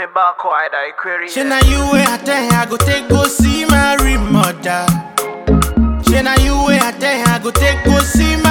back wide, I query. She na you way I tell her I go take go see my real mother. She na you way I tell her I go take go see my